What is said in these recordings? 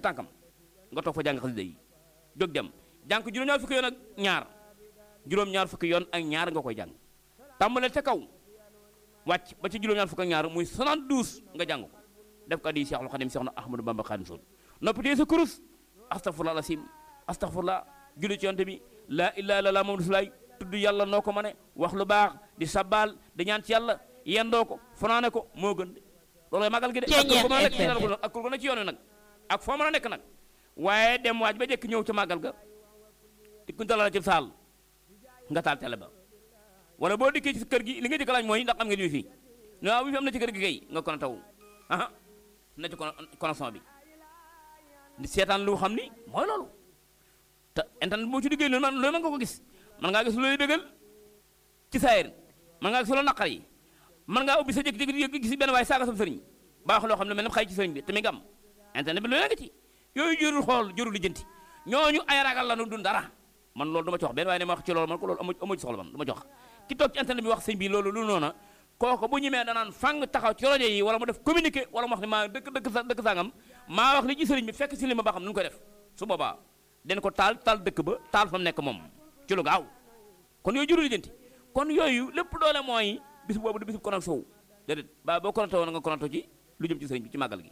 tànkam nga toog fa jàng xasida yi jóg dem jàng ko juróom-ñaar fukki yoon ak ñaar juróom-ñaar fukki yoon ak ñaar nga koy jàng tàmbalee ca kaw wàcc ba ci juróom-ñaar fukki ak ñaar muy 72 nga jàng ko def ko addi Seexul Xadim Seex na Ahmadou Bamba Xaadimu Rasuul noppi tee sa kurus astaghfirullah alasim astaghfirullah julli ci yonte bi laa ilaaha illallaah Muhammadu rasulullaah tudd yàlla noo ko mane wax lu baax di sabbaal di ñaan ci yàlla yendoo ko fanaane ko moo gën de loolooy magal gi de ak kur ko mën a nekk ci dara ko ak kur ko ne ci yoon wi nag ak foo mën a nekk nag waaye dem waaj ba jekk ñëw ca màggal ga di ku dalal ci saal nga taal télé ba wala boo dikkee ci kër gi li nga jëkk laaj mooy ndax am ngeen wi fii ne waaw wi fi am na ci kër gi kay nga kon taw aha na ci connexion bi di seetaan lu xam ni mooy loolu te internet boo ci liggéey loolu man loolu mën nga ko gis man ngaa gis lu lay bégal ci saayir man ngaa gis lu naqar yi man ngaa ubbi sa jékki-jékki gis benn waaye saaga sa sëriñ baax loo xam ne mel na xay ci sëriñ bi te mi nga am internet bi lu nga ci yooyu jërul xool jërul lijjanti ñooñu ay ragal la nu dun dara man loolu du ma ci wax benn waaye ne ma wax ci loolu man ko loolu amu amu ci soxla man du ma ci wax ki toog ci internet bi wax sëñ bi loolu lu noona kooku bu ñemee danaan fang taxaw ci rajo yi wala mu def communiqué wala mu wax ne maa dëkk dëkk sa dëkk sangam maa wax li ci sëriñ bi fekk si li ma ba xam nu ñu koy def su boobaa den ko taal taal dëkk ba taal fa mu nekk moom ci lu gaaw kon yooyu jurul lijjanti kon yooyu lépp doole mooy bis boobu du bisub connecté wu déedéet ba boo connecté woon nga connecté ci lu jëm ci sëriñ bi ci màggal gi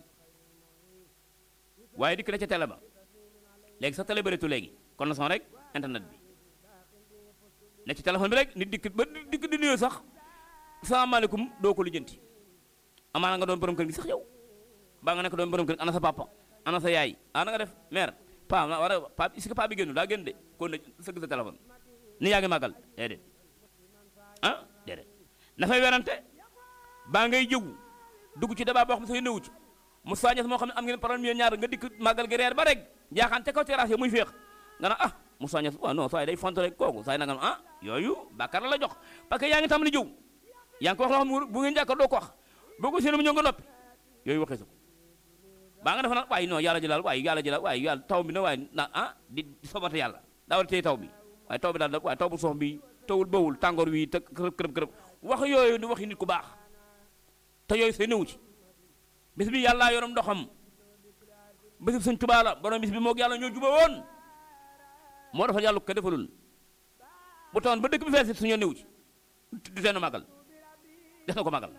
waaye dikk na ca télé ba léegi sax télé bëreetu léegi connexion rek internet bi ne ci téléphone bi rek nit dikk ba dikk di nuyoo sax salaamaaleykum doo ko lijjanti amaana nga doon borom kër gi sax yow baa nga nekk doon borom kër ana sa papa ana sa yaay ana nga def mère pa war a pa est-ce que pa bi génnu daa génn de kon ne sëgg sa téléphone ni yaa ngi màggal déedéet ah déedéet na fay werante baa ngay jëw dugg ci débat boo xam ne sa yónnewu ci mu soññes moo xam ne am ngeen problème yéen ñaar nga dikk màggal gi reer ba rek jaaxaan ca kaw terrasse yi muy féex nga na ah mu soññes waaw non saa day font rek kooku saa na nga ah yooyu bàkkaar la la jox parce que yaa ngi tàmbali jëw yaa ngi ko wax loo xam ne bu ngeen jàkkaar doo ko wax boo ko séenu mu ñëw nga noppi yooyu waxee sa ko baa nga defa nag waaye non yàlla jëlal waaye yàlla jëlal waaye yàlla taw bi na waaye na ah di sobate yàlla daa war a téye taw bi waaye taw bi daal waaye taw bu sox bi tawul bawul tàngoor wi te kërëb kërëb kërëb wax yooyu di waxi nit ku baax te yooyu say newu ci bis bi yàllaa yorom ndoxam bis bi suñ tubaa la borom bis bi moog yàlla ñoo juba woon moo defal yàlla ko defalul bu tawoon ba dëkk bi fees suñoo newu ci du teen màggal des na ko màggal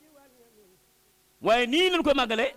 waaye nii lañ koy màggalee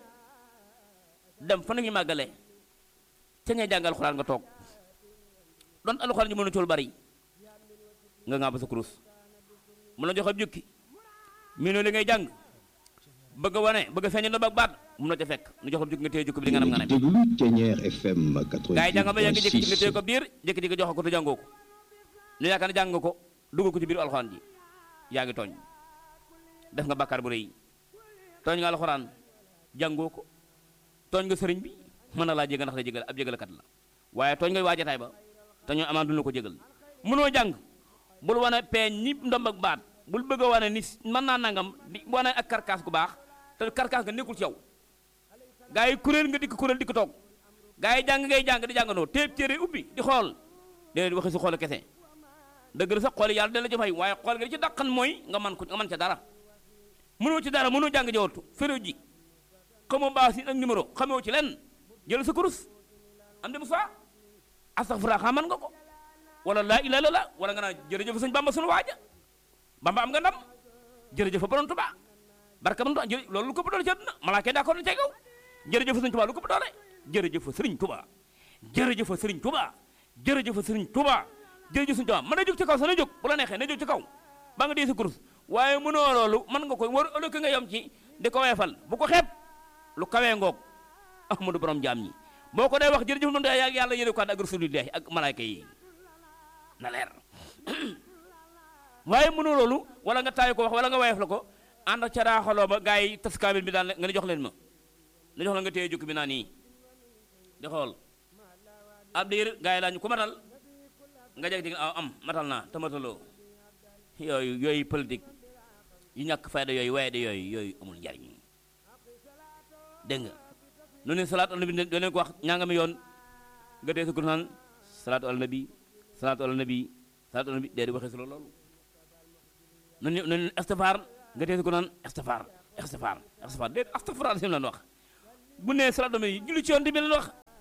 dem fa nañu màggalee ca ngay jàng alxuraan nga toog doon alxuraan ji mën na cool bari nga nga ba sa kurus mun na joxe ab jukki mii noonu li ngay jàng bëgg a wane bëgg a feeñal na bak baat mun na ca fekk nu jox ab jukki nga téye jukki bi di nga nam nga ne déglu Thiéniere FM gaa yi jàng ba yàgg jékki-jékki nga téye 88.6 ko biir jékki-jékki jox ko te jàngoo ko ñu yaakaar ne jàng nga ko dugal ko ci biir alxuraan ji yaa ngi tooñ def nga bàkkaar bu rëy tooñ nga alxuraan jàngoo ko tooñ nga sëriñ bi mën na laa jégal ndax day jégal ab jégalakat la waaye tooñ nga waajataay ba te ñoo amaan duñu la ko jégal mënoo jàng bul wane peeñ ni ndomb ak baat bul bëgg a wane ni mën naa nangam di wane ak karkaas gu baax te karkaas nga nekkul ci yow gaa yi kuréel nga dikk kuréel dikk toog gaa yi jàng ngay jàng di jàngandoo téeb téere ubbi di xool déedéet waxi su xool kese dëgg la sax xool yàlla dana la ci fay waaye xool nga di ci dàqan mooy nga man ko nga man ca dara mënoo ci dara mënoo jàng jawatu féréw ji xamoo baas yi ak numéro xamoo ci lenn jël sa kurus am dem sa astaghfirullah xam man nga ko wala laa ilaaha illallaah wala nga naan jërëjëf sëñ bamba sunu waaja bamba am nga ndam jërëjëf borom Tuubaa barka man jërëjëf loolu lu ko doole ci àdduna malaaka yi d'accord na ci kaw jërëjëf sëñ Tuubaa lu ko doole jërëjëf sëriñ Tuubaa jërëjëf sëriñ Tuubaa jërëjëf sëriñ Tuubaa jërëjëf sëriñ Tuubaa mën na jóg ci kaw sa na jóg bu la neexee na jóg ci kaw ba nga dee sa kurus waaye mënoo loolu mën nga ko war ëllëg nga yom ci di ko weefal bu ko xeeb lu kawee ngoog ahmadu borom jaam ñi boo ko dee wax jërëjëf noonu yaa yàlla yéene ko ak rasulillahi ak malaayka yi na leer waaye mënoo loolu wala nga taay ko wax wala nga weef la ko ànd ak ca raaxaloo ba gars yi tas kaamil bi daan nga ne jox leen ma la jox la nga téye jukki bi naa nii di xool ab diir gars yi laa ñu ko matal nga jeg dig aw am matal naa te mataloo yooyu yooyu politique yu ñàkk fayda yooyu waaye de yooyu yooyu amul njariñ dégg nga nu ne salaatu ala nabi doo leen ko wax ñaanga mi yoon nga dee sa kur naan salaatu ala nabi salaatu ala nabi salaatu ala nabi dee di waxee si loolu nu ne nu ne istifaar nga dee sa kur naan istifaar istifaar istifaar dee astafurlah sim lan wax bu nee salaatu ala nabi julli ci yoon di bi leen wax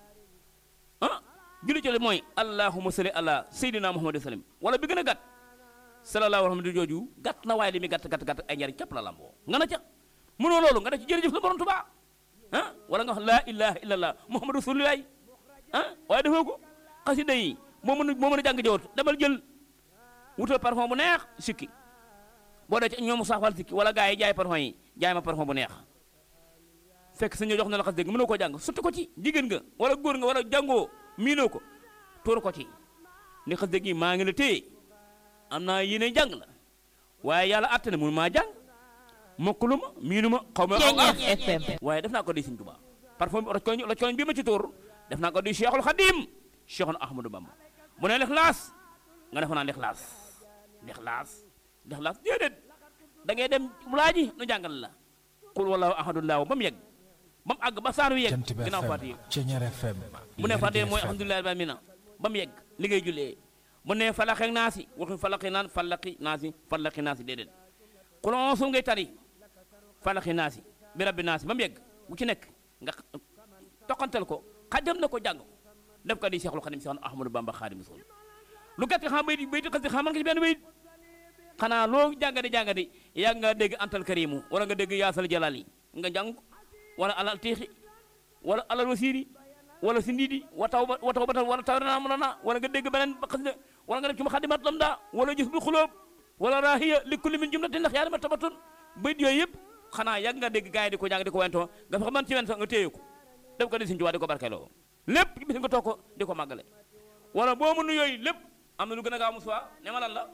julli ci mooy allahumma salli ala sayyidina muhammad sallam wala bi gën a gàtt sallallahu alayhi wa sallam jooju gàtt na waaye li muy gàtt gàtt gàtt ay njariñ képp la lamboo nga na ca mënoo loolu nga def ci jërëjëf la borom Tuubaa ah wala nga wax laa ilaha illallah muhammadu rasulullah ah waaye defoo ko xasida yi moo mën a moo mën a jàng jawat demal jël wutal parfum bu neex sikki boo dee ci ñoom saafal sikki wala gars yi jaay parfum yi jaay ma parfum bu neex fekk sa ñu jox na la xas dégg mënoo koo jàng sotti ko ci jigéen nga wala góor nga wala jàngoo miinoo ko tuur ko ci ni xas dégg yi maa ngi la téye am naa yéene jàng la waaye yàlla àtte na mun maa jàng mokkalu ma miinu ma xaw ma Ceeñeer FM waaye def naa ko di Sëñ Tuubaa parfum roj koñ roj koñ bi ma ci tuur def naa ko di Cheikhul Khadim Cheikhul Ahmadou Bamba bu ne lixlaas nga def naa lixlaas lixlaas lixlaas déedéet da ngay dem laaji nu jàngal la qul wallahu ahadullahu ba mu yegg ba mu àgg ba saar wi yegg Jant bi ginnaaw FM Faatiha Ceeñeer FM bu ne Faatiha Lergui mooy FM. alhamdulillahi rabbil aalamiina ba mu yegg li ngay jullee bu ne falaxeeg naasi waxu falaxi naan falaxi naasi falaxi naasi déedéet qul onsu ngay tari falaxi naasi bi rabbi naasi ba mu yegg bu ci nekk nga toqantel ko xajam na ko jàng ko def ko di Seexul Xadim Seex Ahmadu Bamba Xaadimu Rasuul lu gàtt xam bayit bayit xas di xam man nga ci benn bayit xanaa loo jàngadi jàngadi yaa nga dégg antal karimu wala nga dégg yaasal jalali nga jàng ko wala alal tiixi wala alal wasiiri wala si ndiidi wa taw ba wa taw batal wala taw naa mën naa wala nga dégg beneen xas de wala nga def ci ma xadimat lam daa wala gis bu xulóob wala raahiya li kulli min jumlatin ndax yaa ma tabatun bayit yooyu yëpp xanaa yàgg nga dégg gars yi di ko jàng di ko wentoo nga fexe man ci wen sax nga téye ko def ko di Sëñ Tuubaa di ko barkeeloo lépp bis nga toog ko di ko màggale wala boo mënu yooyu lépp am na lu gën a gaaw mu suwa ne ma lan la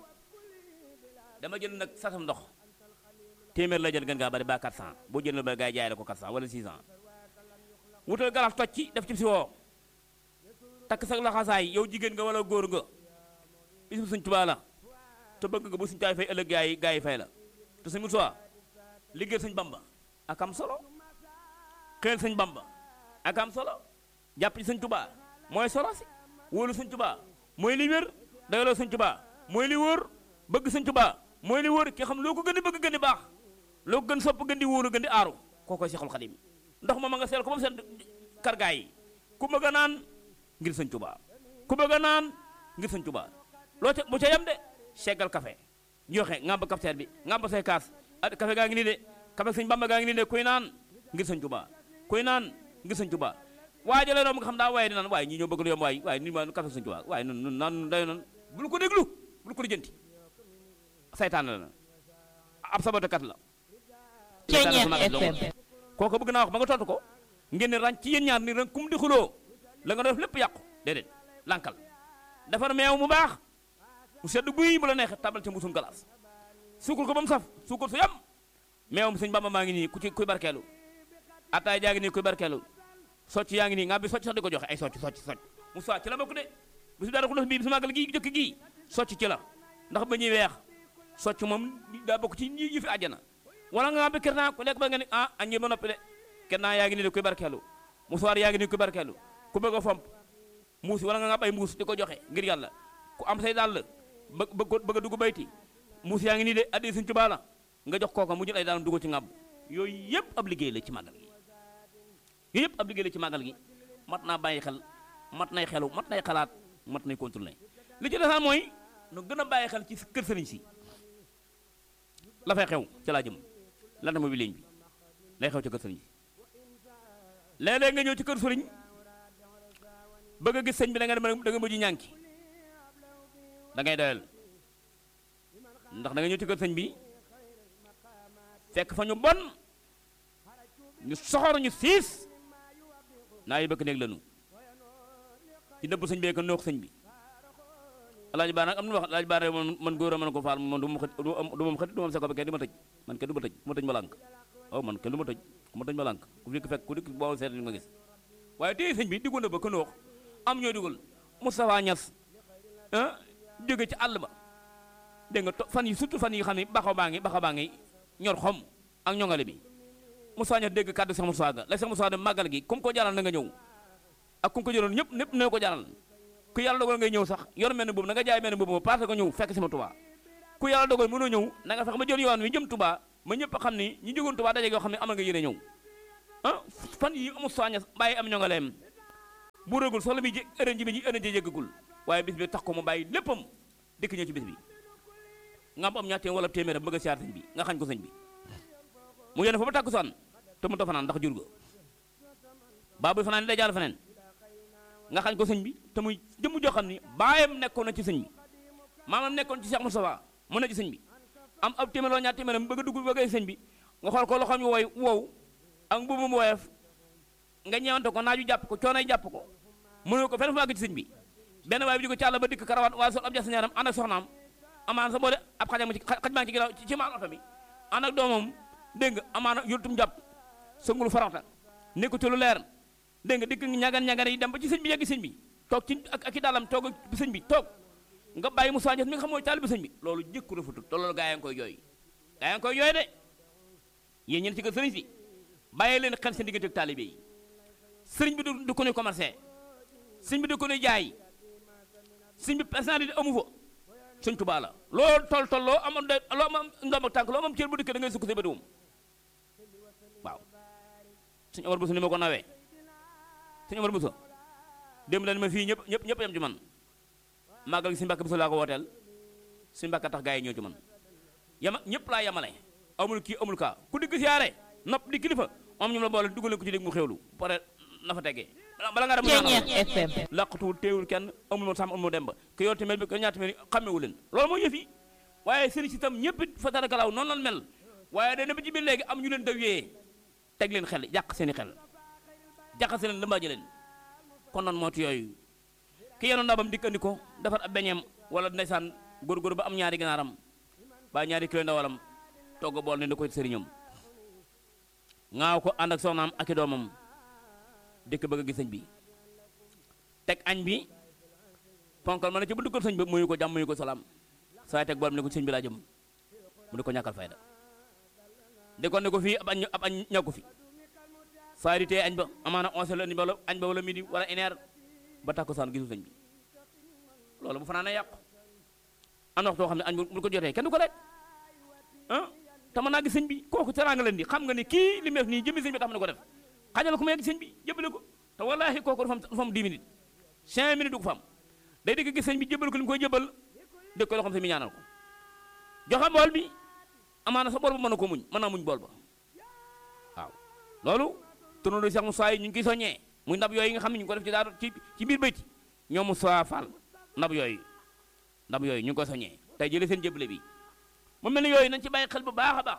dama jël nag sasam ndox téeméer la jël gën ngaa bari ba 400 boo jël ba gars yi jaay la ko 400 wala 600 wutal garaf toj ci def ci si woo takk sa laxasaay yow jigéen nga wala góor nga bisu Sëñ Tuubaa la te bëgg nga bu Sëñ Tuubaa fay ëllëg gaa yi gaa yi fay la te Sëñ Musaa liggéey Sëñ Bamba ak am solo xeel Sëñ Bamba ak am solo jàpp ci Sëñ Tuubaa mooy solo si wóolu Sëñ Tuubaa mooy li wér doyloo Sëñ Tuubaa mooy li wóor bëgg Sëñ Tuubaa mooy li wóor ki xam loo ko gën di bëgg gën di baax loo ko gën sopp gën di wóolu gën di aaru koo koy Seexul Xadim ndox ma ma nga seel ko ba mu seet kargaay yi ku bëgg a naan ngir Sëñ Tuubaa ku bëgg a naan ngir Sëñ Tuubaa loo ca bu ca yem de seggal café joxe ngàmb cafetière bi ngàmb say kaas ah café gaa ngi nii de café Sëñ Bamba gaa ngi nii de kuy naan ngir Sëñ Tuubaa kuy naan ngir Sëñ Tuubaa waaye jëlee doom nga xam daa waaye di naan waaye ñii ñoo bëgg lu yomb waaye waaye ni ma café Sëñ Tuubaa waaye nun nun naan day noon bul ko déglu bul ko lijjanti saytaan la na ab sabotekat la Ceeñeer FM kooku bëgg naa wax ba nga tontu ko ngeen ne ràññ ci yéen ñaar ni ren kum di xuloo la nga def lépp yàqu déedéet lankal defar meew mu baax mu sedd guy bu la neexee tabal ca mbusum galaas suukul ko ba mu saf suukul su yam meewum sëñ Bamba maa ngi nii ku ci kuy barkeelu ataay jaa ngi nii kuy barkeelu socc yaa ngi nii nga bi socc sax di ko joxe ay socc socc socc mu soit ci la bokk de bisu daara xulóos bii bisu màggal gii jëkk gii socc ci la ndax ba ñuy weex socc moom daa bokk ci ñi yi fi àjjana wala nga bi kër naa ku lekk ba nga ni ah aññi ba noppi de kenn naa yaa ngi nii de kuy barkeelu musuwaar yaa ngi nii kuy barkeelu ku bëgg a fomp muus wala nga nga ay mbuus di ko joxe ngir yàlla ku am say dàll ba bëgg bëgg a dugg bayti muus yaa ngi nii de addi Sëñ Tuubaa la nga jox kooka mu jël ay dàllam dugg ci ngàbb yooyu yëpp ab liggéey la ci màggal gi yooyu yëpp ab liggéey la ci màggal gi mat naa bàyyi xel mat nay xelu mat nay xalaat mat nay contrôler li ci desaan mooy nu gën a bàyyi xel ci kër sëriñ si la fay xew ca laa jëm lan mooy bi ligne bi lay xew ci kër sëriñ si léeg-léeg nga ñëw ci kër sëriñ bëgg a gis sëñ bi da nga dem da nga mujj ñànki da ngay doyal ndax da nga ñëw ci kër sëñ bi fekk fa ñu bon ñu soxor ñu siis naa yi bëgg néeg lanu ci dëbb sëñ bee ko noox sëñ bi alaaji baa nag am na wax alaaji baa man man góor a mën ko faal man du ma xët du ma xët du ma seko ba kenn du ma tëj man kenn du ma tëj ku ma tëj ma lànk waaw man kenn du ma tëj ku ma tëj ma lànk ku dikk fekk ku dikk boo seet nga gis waaye tey sëñ bi diggoon na ba ko noox am ñoo dugal Moustapha Niass ah jóge ci àll ba dégg nga to fan yi surtout fan yi xam ne baxaw baa ngi baxaw baa ngi ñor xom ak ñoŋale bi Moustapha Niass dégg kàddu Cheikh Moustapha ga la Cheikh Moustapha dem màggal gi comme ko jaral na nga ñëw ak ku ko jëloon ñëpp ñëpp ne ko jaral ku yàlla dogal ngay ñëw sax yor mel ne boobu na nga jaay mel ne boobu parce que ñëw fekk si ma Touba ku yàlla dogal mënoo ñëw na nga fex ma jël yoon wi jëm Touba ma ñëpp xam ni ñi jógoon Touba daje yoo xam ne amal nga yéene ñëw ah fan yi Moustapha Niass bàyyi am ñoŋaleem bu rëgul soxla bi ërën ji bi ji ërën ji yëggagul waaye bis bi tax ko mu bàyyi léppam dikk ñëw ci bis bi nga am am ñaar téeméer wala téeméeram bëgg a siyaar sëñ bi nga xañ ko sëñ bi mu yéene fa ba takkusaan te mu ta fanaan ndax jur ga baa buy fanaan day jàll feneen nga xañ ko sëñ bi te muy jëmm joo xam ni baayam nekkoon na ci sëñ bi maamam nekkoon ci Cheikh Moustapha mu ne ci sëñ bi am ab téeméer wala ñaar téeméeram bëgg a dugg bëgg a sëñ bi nga xool ko loxoom yi woy wow ak mbubu mu woyof nga ñeewante ko naaju jàpp ko coonay jàpp ko mënoo ko fenn fu àgg ci sëñ bi benn waay bi di ko càlla ba dikk karawaat waa sol ab jas ñaaram ànd ak soxnaam amaana sa boo de ab xajam ci xaj baa ngi ci ginnaaw ci maan oto bi ànd ak doomam dégg nga amaana yultum jàpp sëngul farata nekku ci lu leer dégg nga dikk ñagan ñagan yi dem ba ci sëñ bi yegg sëñ bi toog ci ak ak i daalam toog ak sëñ bi toog nga bàyyi Moussa Niass mi nga xam mooy taalibu sëñ bi loolu jëkku rafetut te loolu gaa yaa ngi koy jooy gaa yaa ngi koy jooy de yéen ñeen ci ko sëriñ si bàyyi leen xel seen diggante ak taalibe yi sëriñ bi du du ko nuy commercé sëriñ bi du ko nuy jaay sëriñ bi personnalité amu fa sëñ Tuubaa la loolu tol tol loo amoon de loo am ndomb ak tànk loo am cër bu dikkee da ngay sukk sa bëriwum waaw sëñ Omar Bousso ni ma ko nawee sëñ Omar Bousso démb dañ ma fii ñëpp ñëpp ñëpp yam ci man màggal gi sëñ Mbàkke Bousso laa ko wooteel sëñ Mbàkke tax gaa yi ñëw ci man yama ñëpp laa yamale amul kii amul kaa ku digg siyaare nopp di kilifa moom ñoom la boole dugal ko ci dégg mu xewlu pare na fa teggee bala nga dem Ceeñeex FM. laqatuwul teewul kenn amul moo sàmm amul moo dem ba ke yor tamit bi ko ñaata mel xamewu leen loolu mooy yëf yi waaye sëriñ si tam ñëpp it fa dara galaaw noonu lan mel waaye day ba ci biir léegi am ñu leen dawee teg leen xel yàq seeni xel jaxase leen lëmbaaje leen kon nan mooti yooyu ki yenoon ndabam dikk andi ko defar ab beñeem wala ndeysaan góor-góor ba am ñaari ganaaram ba ñaari kilo ndawalam togg bool ne da koy sëriñam ngaaw ko ànd ak soxnaam ak i doomam dëkk bëgg a gis sëñ bi teg añ bi ponkal ma ne ci bu dugal sëñ bi muyu ko jàmm muyu ko salaam saa teg bool ne ko sëñ bi laa jëm mu di ko ñàkkal fayda di ko ne ko fii ab añ ab añ ñàkku fi saa di tee añ ba amaana onze la ni wala añ ba wala midi wala une heure ba takkusaan gisul sëñ bi loolu bu fanaan yàqu am na waxtoo xam ne añ bu ko jotee kenn du ko lekk ah te mën naa gis sëñ bi kooku teraanga leen di xam nga ni kii li mu def nii jëmmi sëñ bi tax na ko def xajal ko mu yegg sëñ bi jëbale ko te wallaahi kooku dafa am dafa am 10 minutes 5 minutes du ko fa am day dégg gis sëñ bi jëbal ko li mu koy jëbal dégg ko loo xam sëñ bi ñaanal ko joxe bool bi amaana sa bool ba mën na ko muñ mën naa muñ bool ba waaw loolu tournoi Cheikh Moussa yi ñu ngi koy soññee muy ndab yooyu nga xam ne ñu ngi ko def ci daal ci ci biir bayti ñoom Moussa Fall ndab yooyu ndab yooyu ñu ngi koy soññee tey jëlee seen jëbale bi mu mel ni yooyu nañ ci bàyyi xel bu baax a baax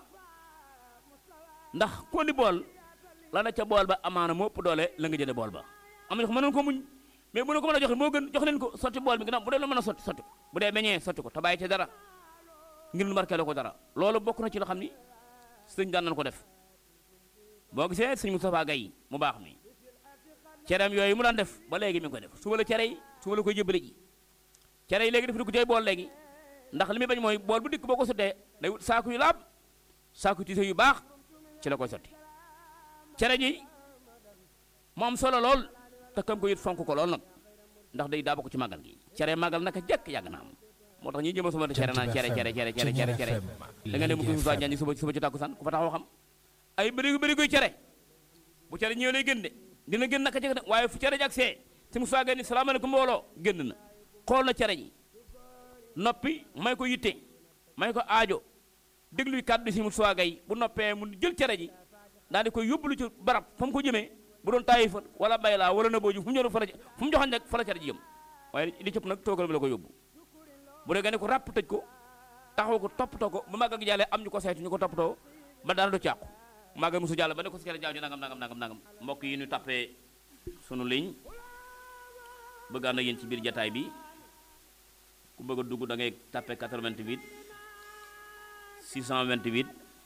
ndax ko di bool la na ca bool ba amaana moo ëpp doole la nga jënde bool ba am na ko mënoon ko muñ mais bu ne ko mën a joxe moo gën jox leen ko sotti bool bi gannaaw bu dee lu mën a sotti sotti ko bu dee beñee sotti ko te bàyyi ci dara ngir lu markeeloo ko dara loolu bokk na ci loo xam ni sëñ daan nañ ko def boo gisee sëñ Moustapha Gaye mu baax mi cereem yooyu mu daan def ba léegi mi ngi koy def suba la cere yi suba la koy jëbale ji cere yi léegi def di ko cay bool léegi ndax li muy bañ mooy bool bu dikk boo ko sottee day wut saaku yu laab saaku tiise yu baax ci la koy sotti cere ji mu am solo lool te kam ko yit fonk ko lool nag ndax day daa bokk ci màggal gi cere màggal naka jekk yàgg na am moo tax ñi jëma suma cere naan cere cere cere cere cere cere da nga ne mu ko Moussa Diagne suba suba ci tàkkusaan ku fa taxaw xam ay bëri bëri koy cere bu cere ñëwee lay gën de dina gën naka jekk de waaye fu cere ji ak see si Moussa Gueye ni salaamaaleykum mbooloo génn na xool na cere ji noppi may ko yitte may ko aajo dégluy kàddu si Moussa Gueye bu noppee mu jël cere ji daal di koy yóbbulu ci barab fa mu ko jëmee bu doon taayi fa wala bay laa wala na booju fu mu ñëw fa la fu mu joxoon rek fa la cere ji jëm waaye li cëpp nag toogal bi la ko yóbbu bu dee nga ne ko ràpp tëj ko taxaw ko toppatoo ko ba màggal gi jàllee am ñu ko saytu ñu ko toppatoo ba dara du càqu màggal musu jàll ba ne ko si cere jaaw ji nangam nangam nangam nangam mbokk yi ñu tappee sunu ligne bëgg ànd ak yéen ci biir jataay bi ku bëgg a dugg da ngay tappe 88 628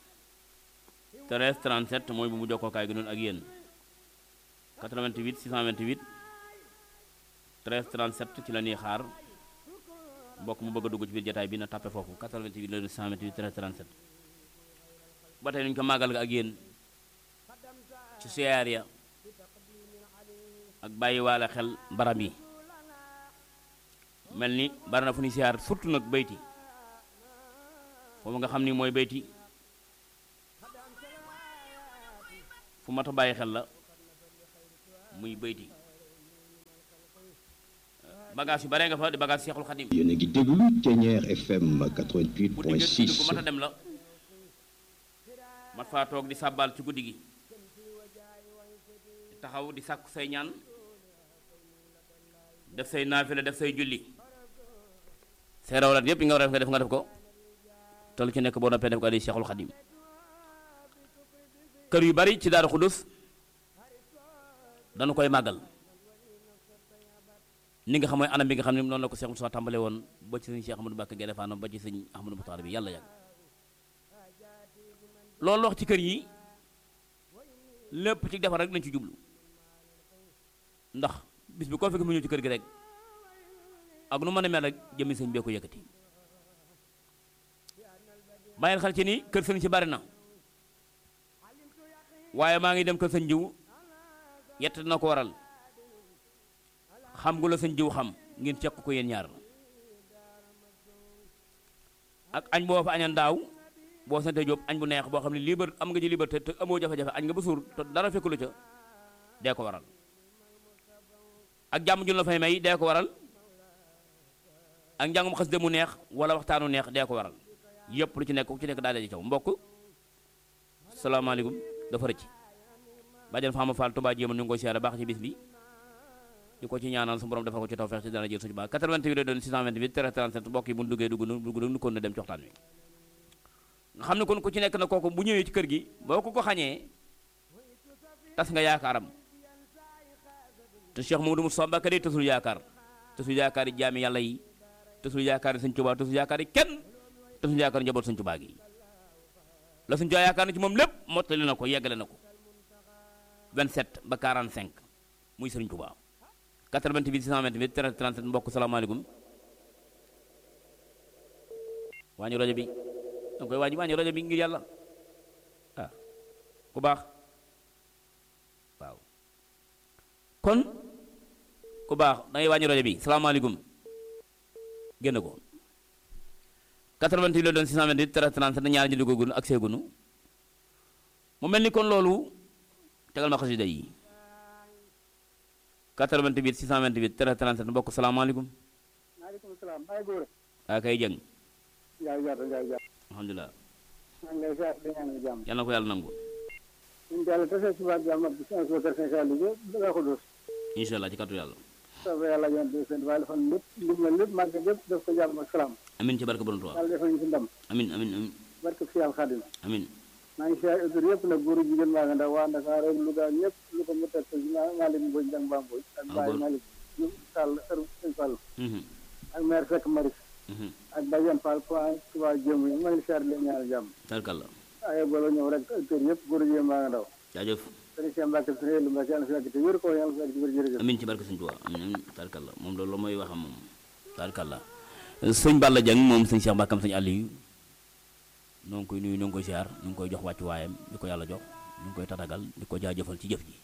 13 37 mooy bu mu jokkookaay gi noonu ak yéen 88 628 13 37 ci la ñuy xaar mbokk mu bëgg a dugg ci biir jataay bi na tappe foofu 88 la 628 13 37 ba tey nuñu ko màggal ga ak yéen ci siyaar ya ak bàyyi waale xel baram yi mel ni bari na fu ñuy siyaar surtout nag bayti foofu nga xam ni mooy bayti fu mat a bàyyi xel la muy bayti bagage yu bare nga fa di bagage Seexul Xadim yéen a ngi déglu Thiéniere FM guddi gi guddi gu mat a 88.6 dem la mat faa toog di sàbbaal ci guddi gi di taxaw di sàkku say ñaan def say naafila def say julli say rawlat yépp yi nga war a def nga def nga def ko te lu ci nekk boo noppee def ko di Seexul Xadim kër yu bari ci Daaru Xudus dañu koy màggal ni nga xam mooy anam bi nga xam ne noonu la ko Cheikh Moussa tàmbale woon ba ci sëñ Cheikh Ahmadou Mbacké Gaïndé Fatma ba ci sëñ Ahmadou Moukhtar bi yàlla yàgg loolu wax ci kër yi lépp ci defar rek lañ ci jublu ndax bis bi koo fekk mu ñëw ci kër gi rek ak nu mën a mel rek jëmmi sëñ bee ko yëkkati bàyyil xel ci ni kër sëñ ci bari na waaye maa ngi dem kër sëñ jiw yett na ko waral xam gu la sëñ jiw xam ngeen cekk ko yéen ñaar ak añ boo fa añan daaw boo sante jóob añ bu neex boo xam ne libre am nga ci liberté te amoo jafe-jafe añ nga ba suur te dara fekku la ca dee ko waral ak jàmm jun la fay may dee ko waral ak njàngum xas de mu neex wala waxtaanu neex dee ko waral yëpp lu ci nekk ku ci nekk daal di caw mbokk salaamaaleykum dafa rëcc bàjjan Fama Fall Touba jéema ñu ngi koy siyaare baax ci bis bi di ko ci ñaanal su borom defal ko ci tawfeex ci dana jël suñu baax 88 la doon 628 13 37 mbokk yi bu ñu duggee dugg nu dugg nu kon na dem ci waxtaan wi nga xam ne kon ku ci nekk na kooku bu ñëwee ci kër gi boo ko ko xañee tas nga yaakaaram te Cheikh Mamadou Moussa Mbacké day tasul yaakaar tasul yaakaar yi jaami yàlla yi tasul yaakaar yi sëñ Tuubaa tasul yaakaar yi kenn tasul yaakaar njaboot sëñ Tuubaa gi la sëñ Tuubaa yaakaar na ci moom lépp mottali na ko yeggale na ko 27 ba 45 muy sëriñ Tuubaa 88 628 13 37 mbokk salaamaaleykum wàññi rajo bi danga koy wàññi wàññi rajo bi ngir yàlla ah ku baax waaw kon ku baax dangay wàññi rajo bi salaamaaleykum génn ko 88 la doon 628 13 37 ñaari ñu duggagunu ak seegunu mu mel ni kon loolu tegal ma xasida yi 88 628 13 37 mbokk salaamaaleykum maaleykum salaam Baye Gora. waa kay jëng Ndiaye Diatta Ndiaye Diatta. alhamdulilah maa ngi lay ziar di ñaan jàmm. yal na ko yàlla nangu ñun Diallo tase suba jàmm ak bis ak kër Sëñ Saliou bi ba ko dos. incha allah ci kàttu yàlla soobee yàlla yéen di seen waaye defal lépp lim na lépp màgg lépp def ko jàmm ak salaam. amin ci barke borom Tuubaa yàlla defal ñu ci ndam. amin amin amin barke fi yàlla xaadim. amin maa ngi ziar autor yëpp nag góor jigéen maa ngi ndaw waa Ndakaar ak Louga ñëpp lu ko mu teg ko maa Malick Mbodj Njang Ba Mbodj. ak Ah, Baye góor. Malick Diouf Sall kër Sëñ Fall. Mhm, ak maire Seck Maris. mhm. ak Badiane Fall point Touba Jéem yi maa ngi ziar di leen ñaan jàmm. tarkalla waaye bala ñëw rek autor yëpp góor jigéen maa ngi ndaw. jaajëf sëriñ Cheikh Mbacke sëriñ Yellu Mbacke yàlla fi yàgg te wér ko yàlla fi yàgg te wér jërëjëf amin ci barke sëñ Tuubaa amin amin tarkalla moom loolu mooy waxam moom tarkalla sëñ Balla Dieng moom sëñ Cheikh Mbàkkam sëñ Aliou noo ngi koy nuyu noo ngi koy siyaar ñu ngi koy jox wàccu waayam di ko yàlla jox ñu ngi koy tatagal di ko jaajëfal ci jëf ji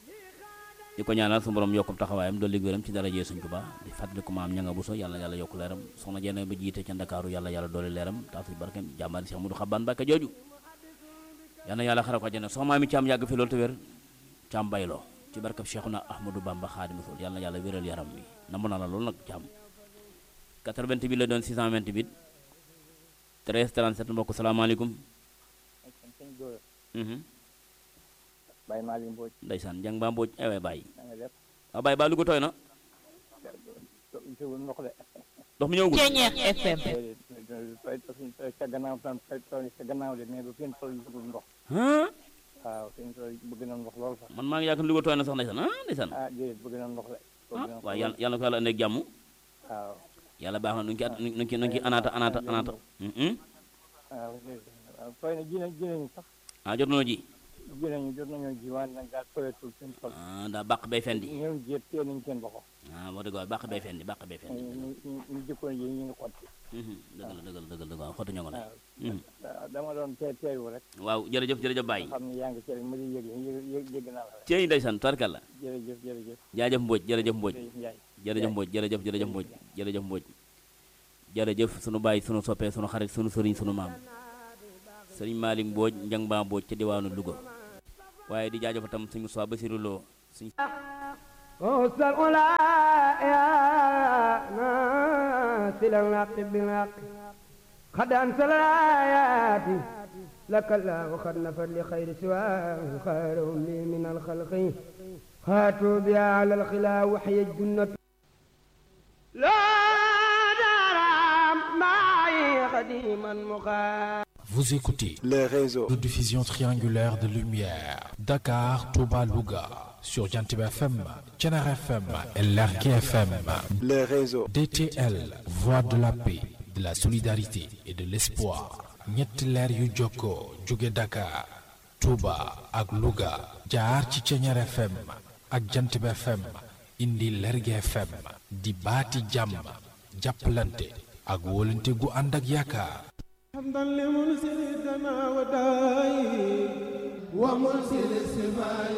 di ko ñaanal su borom yokkum taxawaayam dolli wéram ci darajee sëñ Tuubaa di fàttali ko maam ña nga buso yàlla yàlla yokk leeram soxna jenn ba jiite ca Ndakaaru yàlla yàlla dolli leeram taasu barkeem jàmbaari Cheikh Modou Xabbaan Mbàkke jooju yàlla yàlla xare ko àjjana soxna mi caam yàgg fi loolu te wér caam bayloo ci barkab Cheikhuna Ahmadou Bamba Xaadimu Rasuul yàlla yàlla wéral yaram wi namm na la loolu nag caam 88 bi la doon 628 13 37 mbokk salaamaaleykum sëñ Gora mhm Baye Malick Mbodj ndeysaan jàng baa mbooj ay waay bàyyi na nga def waaw bàyyi baa lu ko tooy na jiwul ndox de ndox mi ñëwagul Thiéniere FM fay fay ca gannaaw tan fay tool ca gannaaw de mais bu fi tool bëggul ndox ah waaw fi tool bëgg na ndox lool sax man maa ngi yaakaar lu ko tooy na sax ndeysaan ah ndeysaan ah déedéet bëgg na ndox de bëgg ah na ndox waaw lool. yàlla yàlla ko yàlla indi ak jàmm waaw yàlla baax na nu ngi ci at nu ngi ci nu ngi ci anaata anaata anaata mhm waaw waaw fay na ji na ji nañu sax ah jot nañu ji ji nañu jot nañoo ji waaye nag daal toyatul seen tool ah daa bàq bay fendi ñoom jéet tee nañu seen loxo ah wax dëgg waaw bàq bay fendi bàq bay fendi ñu ñu ñu jëkkoon yi ñu ngi xotti mhm dëgg la dëgg la dëgg la dëgg la xottu ñoo ngi lay waaw mhm waaw dama doon tee teewu rek waaw jërëjëf jërëjëf Baye xam ne yaa ngi ci rek ma di yëg yëg yëg naa la rek ceeñ ndeysaan tarkalla jërëjëf jërëjëf jaajëf Mbodj jërëjëf Mbodj jërëjëf Ndiaye jërëjëf Mbodj jërëjëf jërëjëf Mbodj jërëjëf Mbodj jërëjëf sunu baay sunu soppee sunu xarit sunu sëriñ sunu maam sëriñ Malick Mbodj njang baa Mbodj ca diwaanu Louga waaye di jaajëf tam suñu soi Basiru Lo suñu أوصل أولى يا إلى الحق بالحق قد أنزل الآيات لك الله قد نفر لخير سواه خيرهم لي من الخلق هاتوا بها على الخلا وحي الجنة لا دار معي قديما مخا Vous écoutez les réseaux. de diffusion triangulaire de lumière. Dakar, Touba, Louga. Sur Jantib FM, Tchenar FM et Lergué FM. Les réseaux. DTL, voix de la paix, de la solidarité et de l'espoir. ñetti leer yu jokkoo jóge Dakar, Touba ak Louga. jaar ci Tchenar FM ak Jantib FM. indi Lergué FM. di baati jàmm. jàppalante ak wóolante gu ànd ak yaakaar. حمدا لمنزل الدماء والدواء ومنزل السماء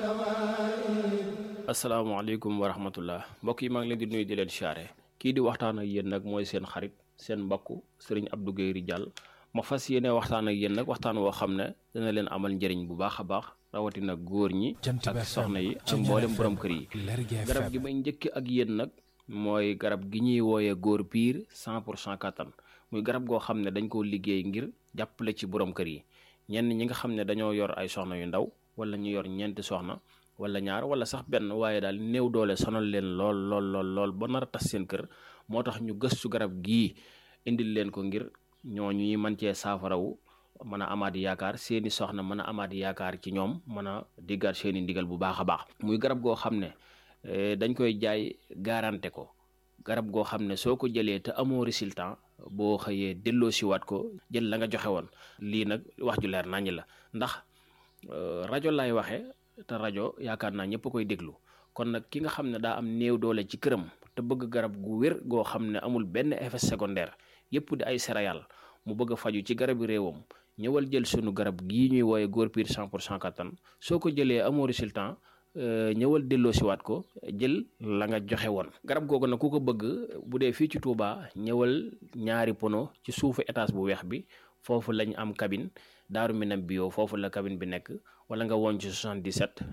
والدواء asalaamaaleykum wa rahmatullah mbokk yi maa ngi leen di nuyu di leen siyaare kii di waxtaan ak yéen nag mooy seen xarit seen mbokk sëriñ Abdou Guèye Ridial ma fas yéene waxtaan ak yéen nag waxtaan woo xam ne dana leen amal njëriñ bu baax a baax rawatina góor ñi Jant bi ak FM, soxna yi ak Ceeñeer mboolem FM, borom kër yi Lergui garab FM. gi may njëkk ak yéen nag mooy garab gi ñuy wooyee góor piir 100 pour cent kattan muy garab goo xam ne dañ koo liggéey ngir jàppale ci borom kër yi ñenn ñi nga xam ne dañoo yor ay soxna yu ndaw wala ñu yor ñeenti soxna wala ñaar wala sax benn waaye daal néew doole sonal leen lool lool lool lool ba nar a tas seen kër moo tax ñu gëstu garab gii indil leen ko ngir ñooñu ñuy mën cee saafarawu mën a amaat yaakaar seeni soxna mën a amaat yaakaar ci ñoom mën a diggaat seeni ndigal bu baax a baax muy garab goo xam ne eh, dañ koy jaay garanté ko garab goo xam ne soo ko jëlee te amoo résultat boo xëyee delloo siwaat ko jël la nga joxe woon lii nag wax ju leer naññ la ndax euh, rajo laay waxe te rajo yaakaar naa ñëpp koy déglu kon nag ki nga xam ne daa am néew doole ci këram te bëgg garab gu wér goo xam ne amul benn effet secondaire yëpp di ay céréales mu bëgg a faju ci garabi réewam ñëwal jël sunu garab gii ñuy wooye góor piir 100 pour cent kattan soo ko jëlee amoo résultat euh, ñëwal delloo siwaat ko jël la nga joxe woon garab googu nag ku ko bëgg bu dee fii ci Touba ñëwal ñaari pono ci suufu étage bu weex bi foofu lañ am cabine daaru minam bio foofu la cabine bi nekk wala nga woon ci 77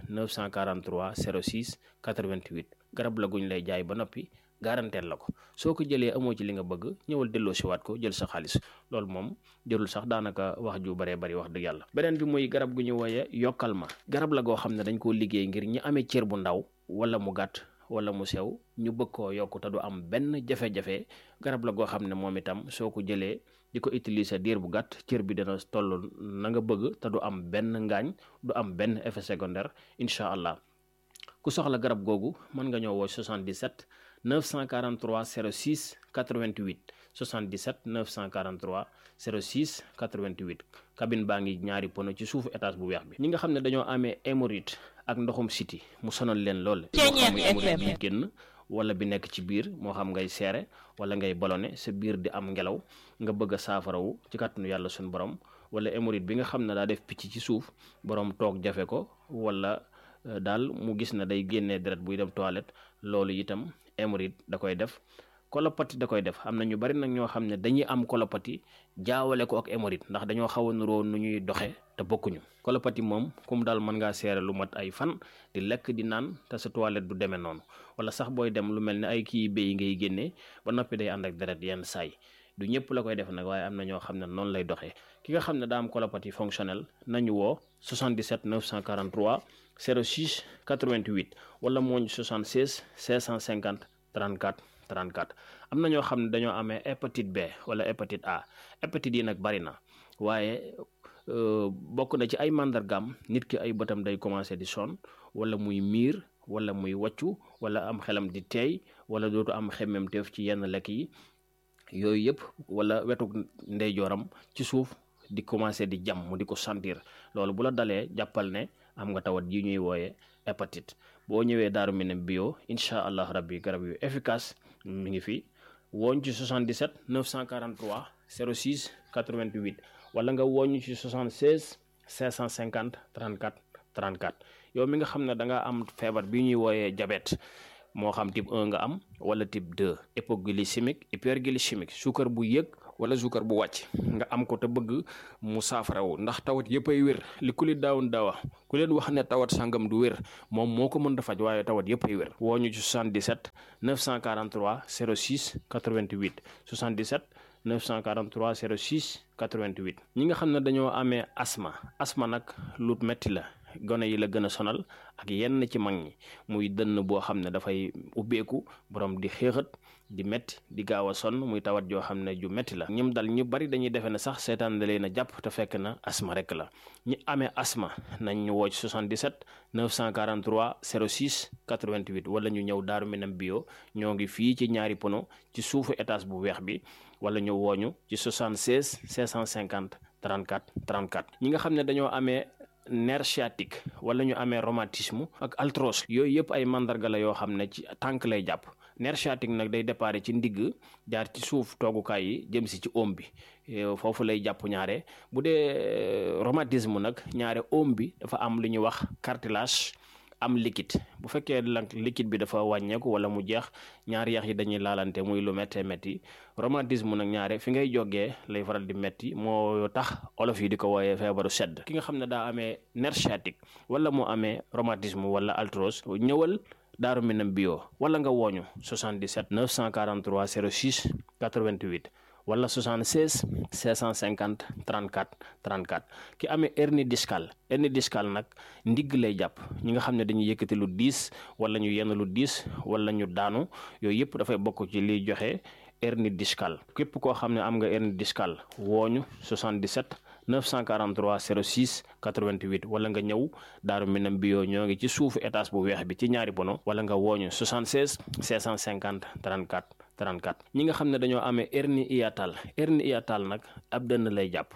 943 06 88 garab la guñ lay jaay ba noppi garanteel la ko soo ko jëlee amoo ci li nga bëgg ñëwal delloo siwaat ko jël sa xaalis loolu moom jërul sax daanaka wax ju baree bari wax dëgg yàlla beneen bi muy garab gu ñu wooye yokkal ma garab la goo xam ne dañ koo liggéey ngir ñi amee cër bu ndaw wala mu gàtt wala mu sew ñu bëgg koo yokk te du am benn jafe-jafe garab la goo xam ne moom itam soo ko jëlee di ko utiliser diir bu gàtt cër bi dina toll na nga bëgg te du am benn ngaañ du am benn effet secondaire incha allah ku soxla garab googu mën nga ñëw woo 77 943 06 88 77 943 06 88 cabine baa ngi ñaari pono ci suufu étage bu weex bi ñi nga xam ne dañoo amee hémorroïde ak ndoxum siti mu sonal leen lool moo xam muy hémorroïde bi génn wala bi nekk ci biir moo xam ngay seere wala ngay ballonné sa biir di am ngelaw nga bëgg a saafarawu ci kàttanu yàlla suñu borom wala hémorroïde bi nga xam ne daa def picc ci suuf borom toog jafe ko wala euh, daal mu gis ne day génnee deret buy dem toilette loolu itam hémorroïde da koy def kolopati da koy def am na ñu bari nag ñoo xam ne dañuy am kolopati jaawale ko ak hémorroïde ndax dañoo xaw a nuroo nu ñuy doxe te bokkuñu kolopati moom kum daal mën ngaa seere lu mat ay fan di lekk di naan te sa toilette du demee noonu wala sax booy dem lu mel ne ay kii béy ngay génnee ba noppi day ànd ak deret yenn saay du ñëpp la koy def nag waaye am na ñoo xam ne noonu lay doxee ki nga xam ne daa am colopathie fonctionnelle nañu woo 77 943 06 88 wala mooñ 76 650 34 34 am na ñoo xam ne dañoo amee hépatite B wala hépatite A hépatite yi nag bari na waaye euh, bokk na ci ay màndargaam nit ki ay bëtam day commencé di sonn wala muy miir wala muy wàccu wala am xelam di teey wala dootu am xemmemteef ci yenn lekk yi yooyu yëpp wala wetu ndeyjooram ci suuf di commencé di jam mu di ko sentir loolu bu la dalee jàppal ne am nga tawat yi ñuy wooye hépatite boo ñëwee daaru minam bio incha allah rabbi garab yu efficace mi ngi fi wooñ ci 77 943 06 88 wala nga wooñ ci 76 550 34 34 yow mi nga xam ne da nga am feebar bi ñuy wooyee diabète moo xam type 1 nga am wala type 2 hypoglycémique hyperglycémique suukar bu yëg wala suukar bu wàcc nga am ko te bëgg mu saafarawu ndax tawat yëpp ay wér li ku li daawun daawa ku leen wax ne tawat sangam du wér moom moo ko mën a faj waaye tawat yëpp ay wér woo ñu ci 77 943 06 88 77 943 06 88 ñi nga xam ne dañoo amee asma asma nag lu metti la gone yi la gën a sonal ak yenn ci mag ñi muy dënn boo xam ne dafay ubbeeku borom di xéexat di metti di gaaw a sonn muy tawat joo xam ne ju metti la ñim dal ñu bari dañuy defe ne sax seetaan da leen a jàpp te fekk na asma rek la ñi amee asma nañ ñu woo ci 77 943 06 88 wala ñu ñëw daaru minam bio ñoo ngi fii ci ñaari pono ci suufu étage bu weex bi wala ñu wooñu ci 76 650 34 34 ñi nga xam ne dañoo amee nerf sciatique wala ñu amee rhumatisme ak arthrose yooyu yëpp ay mandarga la yoo xam ne ci tànk lay jàpp nerf sciatique nag day déparé ci ndigg jaar ci suuf toogukaay yi jëm si ci oom bi foofu lay jàpp ñaare bu dee rhumatisme nag ñaare oom bi dafa am lu ñuy wax cartilage am liquide bu fekkee lank liquide bi dafa wàññeeku wala mu jeex ñaari yax yi dañuy laalante muy lu méttee métti rhumatisme nag ñaare fi ngay jógee lay faral di métti moo tax olof yi di ko wooyee feebaru sedd ki nga xam ne daa amee nerf sciatique wala mu amee rhumatisme wala arthrose ñëwal daaru minam bio wala nga wooñu 77 943 06 88 wala 76 650 34 34 ki amee hernie discale hernie discale nag ndigg lay jàpp ñi nga xam ne dañuy yëkkati lu diis wala ñu yenn lu diis wala ñu daanu yooyu yëpp dafay bokk ci liy joxe hernie discale képp koo xam ne am nga hernie discale wooñu 77 943 06 88 wala nga ñëw daaru minam bio ñoo ngi ci suufu étage bu weex bi ci ñaari bono wala nga wooñu 76 650 34 34 ñi nga xam ne dañoo amee hernie hiatale hernie hiatale nag ab dënn lay jàpp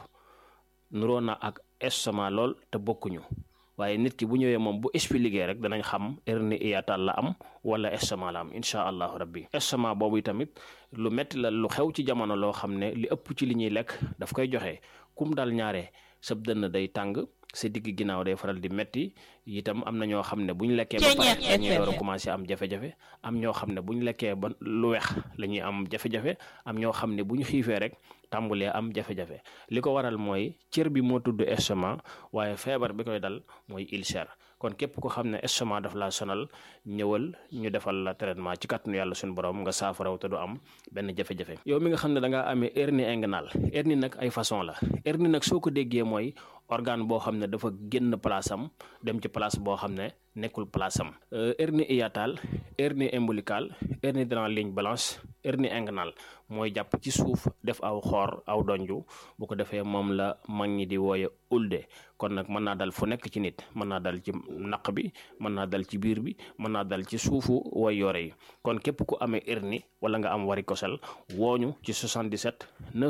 nuroo na ak estomac lool te bokkuñu waaye nit ki bu ñëwee moom bu expliqué rek danañ xam hernie hiatale la am wala estomac la am incha allahu rabbi estomac boobu tamit lu metti la lu xew ci jamono loo xam ne li ëpp ci li ñuy lekk daf koy joxe kum dal ñaare sab dënn day tàng sa digg ginnaaw day faral di metti itam am na ñoo xam ne bu ñu lekkee ba pare dañuy door a commencé am jafe-jafe am ñoo xam ne bu ñu lekkee ba lu weex la ñuy am jafe-jafe am ñoo xam ne bu ñu xiifee rek tàmbulee am jafe-jafe li ko waral mooy cër bi moo tudd estomac waaye feebar bi koy dal mooy ulcère kon képp ko xam ne estomac daf laa sonal ñëwal ñu defal la traitement ci kàttanu yàlla suñu borom nga saafaraw te du am benn jafe-jafe yow mi nga xam ne da ngaa amee hernie inguinale hernie nag ay façon la hernie nag soo ko déggee mooy organe boo xam ne dafa génn place am dem ci place boo xam ne nekkul place am hernie hiatale hernie ombilicale hernie dans la ligne blanche hernie inguinale mooy jàpp ci suuf def aw xoor aw donju bu ko defee moom la mag ñi di wooye ulde kon nag mën naa dal fu nekk ci nit mën naa dal ci naq bi mën naa dal ci biir bi mën naa dal ci suufu way yore yi kon képp ku amee hernie wala nga am varicocèle wooñu ci 77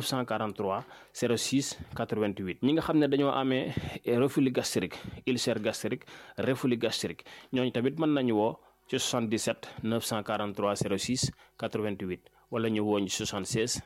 943 06 88 ñi nga xam ne dañoo amee reflux gastrique ulcère gastrique reflux gastrique ñooñu tamit mën nañu woo ci 77 943 06 88 wala ñu wooñ 76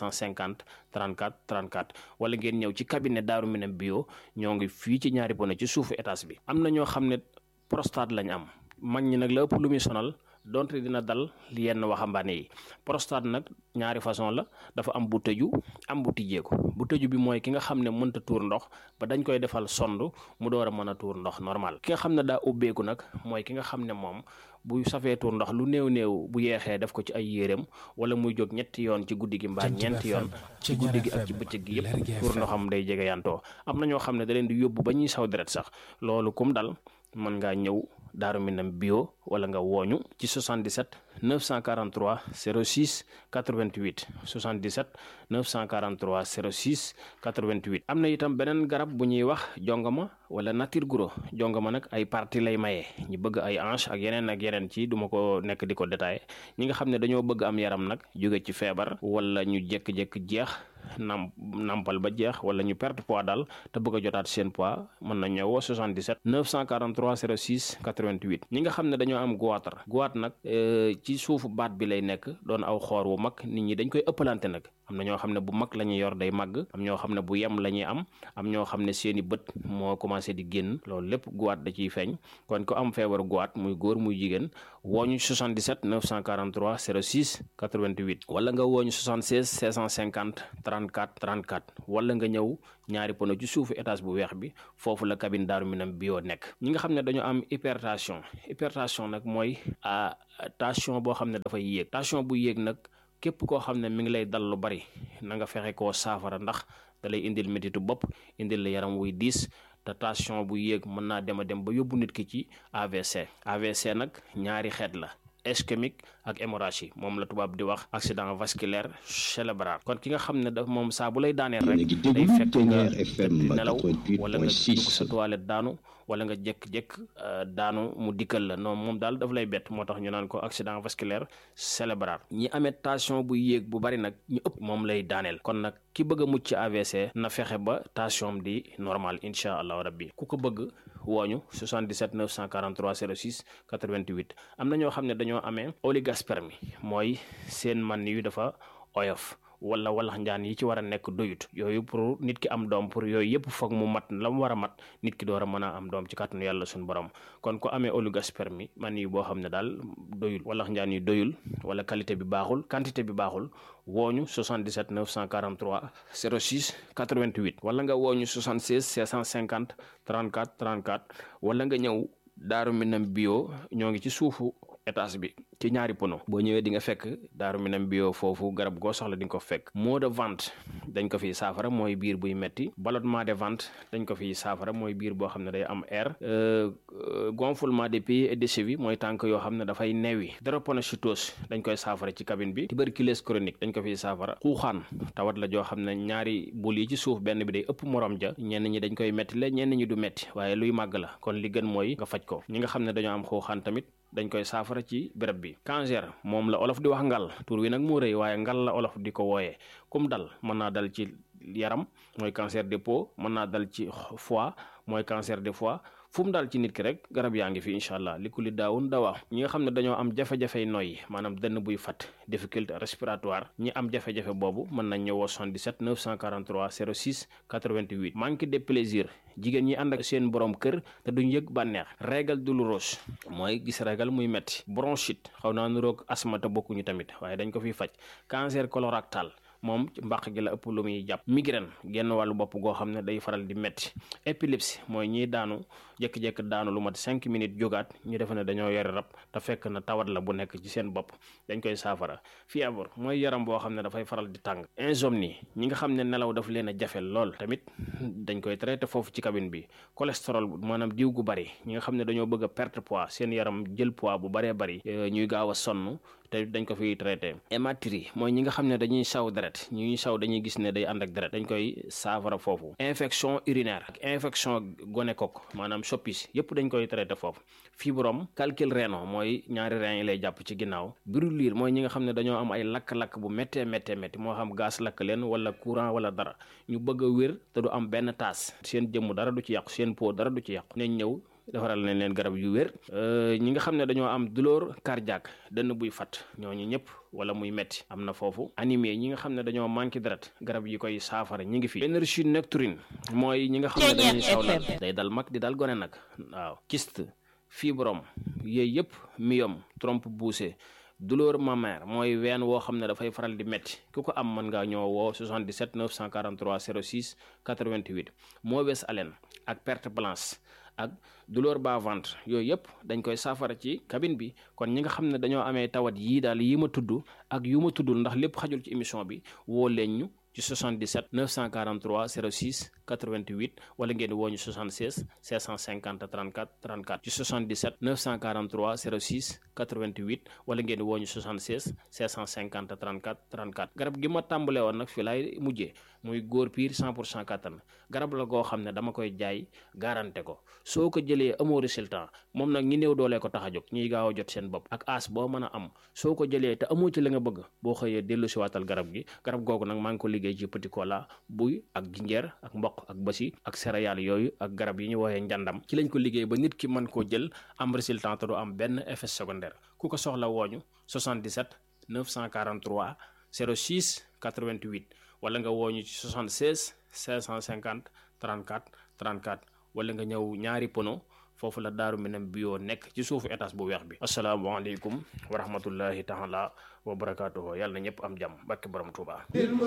550 34 34 wala ngeen ñëw ci cabinet Daaru Minam bio ñoo ngi fii ci ñaari bone ci suufu étage bi am na ñoo xam ne prostate lañ am mag ñi nag la ëpp lu muy sonal donte dina dal yenn waxambaane yi prostate nag ñaari façon la dafa am bu tëju am bu tijjeeku bu tëju bi mooy ki nga xam ne mënta tuur ndox ba dañ koy defal sond mu door a mën a tuur ndox normal ki nga xam ne daa ubbeeku nag mooy ki nga xam ne moom bu safee tuur ndox lu néew néew bu yeexee def ko ci ay yéreem wala muy jóg ñetti yoon ci guddi gi mbaa ñeenti yoon ci guddi gi ak ci bëccëg gi yëpp tuur ndoxam day jege yantoo am na ñoo xam ne da leen di yóbbu ba ñuy saw deret sax loolu kum dal mën ngaa ñëw Daaru Minam bio wala nga wooñu ci 77 943 06 88 77 943 06 88 am na itam beneen garab bu ñuy wax jongama wala nature guro jongama nag ay parti lay maye ñi bëgg ay hanche ak yeneen ak yeneen ci duma ko nekk di ko détaillé ñi nga xam ne dañoo bëgg am yaram nag jóge ci feebar wala ñu jékki-jékki jeex nam nampal ba jeex wala ñu perte poids daal te bëgg a jotaat seen poids mën na ñëwoo 77 943 06 88 ñi nga xam ne dañoo am goitre goitre nag ci suufu baat bi lay nekk doon aw xoor wu mag nit ñi dañ koy ëppalante nag am na ñoo xam ne bu mag la ñuy yor day màgg am ñoo xam ne bu yem la ñuy am am ñoo xam ne seeni bët moo commencé di génn loolu lépp guwaat da ciy feeñ kon ko am feebaru guwaat muy góor muy jigéen wooñu 77 943 06 88 wala nga wooñu 76 650 34 34 wala nga ñëw ñaari pono ci suufu étage bu weex bi foofu la cabine Daaru Minam bio nekk ñi nga xam ne dañoo am hypertension hypertension nag mooy tension boo xam ne dafay yéeg tension bu yéeg nag képp koo xam ne mi ngi lay dal lu bari na nga fexe koo saafara ndax da lay indil métitu bopp indil la yaram wuy diis te tension bu yéeg mën naa dem a dem ba yóbbu nit ki ci AVC AVC nag ñaari xeet la ischémique ak hémorragie moom la tubaab di wax accident vasculaire cérébral kon ki nga xam ne daf moom saa bu lay daaneel rek day fekk nga tëdd nelaw wala nga dugg sa toilette daanu wala nga jékk-jékk daanu mu dikkal la non moom daal daf lay bett moo tax ñu naan ko accident vasculaire cérébral ñi amee tension bu yéeg bu bari nag ñu ëpp moom lay daaneel kon nag ki bëgg a mucc ci AVC na fexe ba tension di normal incha allahu rabbi ku ko bëgg wooñu 77 943 06 88 am na ñoo xam ne dañoo amee oligospermie mooy seen man yu dafa oyof wala walax njaan yi ci war a nekk doyut yooyu pour nit ki am doom pour yooyu yëpp foog mu mat la mu war a mat nit ki door a mën a am doom ci kàttanu yàlla suñu borom kon ku amee oligospermie man yi boo xam ne daal doyul walax njaan yi doyul wala qualité bi baaxul quantité bi baaxul wooñu 77 943 06 88 wala nga wooñu 76 650 34 34 wala nga ñëw Daaru Minam bio ñoo ngi ci suufu étage bi ci ñaari pono boo ñëwee di nga fekk Daaru Minam bio foofu garab goo soxla di nga ko fekk maux de ventre dañ ko fiy saafara mooy biir buy metti ballonnement de ventre dañ ko fiy saafara mooy biir boo xam ne day am air gonflement des pieds et des chevilles mooy tànk yoo xam ne dafay newi drépanocytose dañ koy saafara ci cabine bi tuberculose chronique dañ ko fiy saafara xuuxaan tawat la joo xam ne ñaari bul yi ci suuf benn bi day ëpp morom ja ñenn ñi dañ koy metti la ñenn ñi du metti waaye luy màgg la kon li gën mooy nga faj ko ñi nga xam ne dañoo am xuuxaan tamit dañ koy saafara ci béréb bi cancer moom la olof di wax ngal tur wi nag moo rëy waaye ngal la olof di ko wooyee kum dal mën naa dal ci yaram mooy cancer de peau mën naa dal ci foie mooy cancer de foie fu mu daal ci nit ki rek garab yaa ngi fi incha allah li ku li daawun dawaa ñi nga xam ne dañoo am jafe-jafey noyyi maanaam dënn buy fat difficulté respiratoire ñi am jafe-jafe boobu mën nañ ñëwoo 77 943 06 88 manque de plaisir jigéen ñi ànd ak seen borom kër te duñ yëg bànneex régal douloureuse mooy gis régal muy metti bronchite xaw naa nuroog asma te bokkuñu tamit waaye dañ ko fiy faj cancer colorectal moom ci mbàq gi la ëpp lu muy jàpp migraine genn wàllu bopp goo xam ne day faral di metti épilepsie mooy ñiy daanu jékki-jékki daanu lu mat cinq minutes jógaat ñu defe ne dañoo yore rab te fekk na tawat la bu nekk ci seen bopp dañ koy saafara fièvre mooy yaram boo xam ne dafay faral di tàng insomnie ñi nga xam ne nelaw daf leen a jafe lool tamit dañ koy traité foofu ci cabine bi cholestérol maanaam diw gu bari ñi nga xam ne dañoo bëgg a perte poids seen yaram jël poids bu baree bari ñuy gaaw a sonn te dañ ko fiy traité hématurie mooy ñi nga xam ne dañuy saw deret ñuy saw dañuy gis ne day ànd ak deret dañ koy saafara foofu infection urinaire ak infection gonocoque maanaam soppis yépp dañ koy traité foofu fibrome calcul rénal mooy ñaari rein yi lay jàpp ci ginnaaw brûlure mooy ñi nga xam ne dañoo am ay lakk-lakk bu méttee méttee métti moo xam gaz lakk leen wala courant wala dara ñu bëgg a wér te du am benn taas seen jëmm dara du ci yàqu seen peau dara du ci yàqu nañ ñëw defaral nañ leen garab yu wér ñi nga xam ne dañoo am douleur cardiaque dënn buy fat ñooñu ñëpp wala muy metti am na foofu anémie ñi nga xam ne dañoo manqué deret garab yi koy saafara ñi ngi fi énergie nocturne mooy ñi nga xam ne dañuy sawlal day dal mag di dal gone nag waaw kyste fibrome yooyu yëpp myome trompe poussée douleur mammaire mooy ween woo xam ne dafay faral di métti ku ko am mën ngaa ñoo woo 77 943 06 88 mauvaise haleine ak perte blanche ak douleur bas ventre yooyu yëpp dañ koy saafara ci cabine bi kon ñi nga xam ne dañoo amee tawat yii daal yi ma tudd ak yu ma tuddul ndax lépp xajul ci émission bi woo leen ñu ci 77 943 06 88 wala ngeen woo ñu 76 650 34 34 ci 77 943 06 88 wala ngeen woo ñu 76 650 34 34 garab gi ma tàmbalee woon nag fii laay mujjee muy góor piir 100 pour cent kattan garab la goo xam ne dama koy jaay garanté ko soo ko jëlee amoo résultat moom nag ñi néew doolee ko tax a jóg ñiy gaaw a jot seen bopp ak as boo mën a am soo ko jëlee te amoo ci la nga bëgg boo xëyee dellu si waatal garab gi garab googu nag maa ngi ko liggéey ci petit cola buy ak jinjeer ak mboq ak basi ak céréales yooyu ak garab yi ñu woowee njàndam ci lañ ko liggéey ba nit ki mën koo jël am résultat te du am benn effet secondaire ku ko soxla wooñu 77 943 06 88 wala nga woo ñu ci 76 550 34 34 wala nga ñëw ñaari pono foofu la daaru minam bio nekk ci suufu étage bu weex bi asalaamaaleykum wa rahmatullahi taala wa barakaatuhu yàlla na ñëpp am jàmm barke borom Tuubaa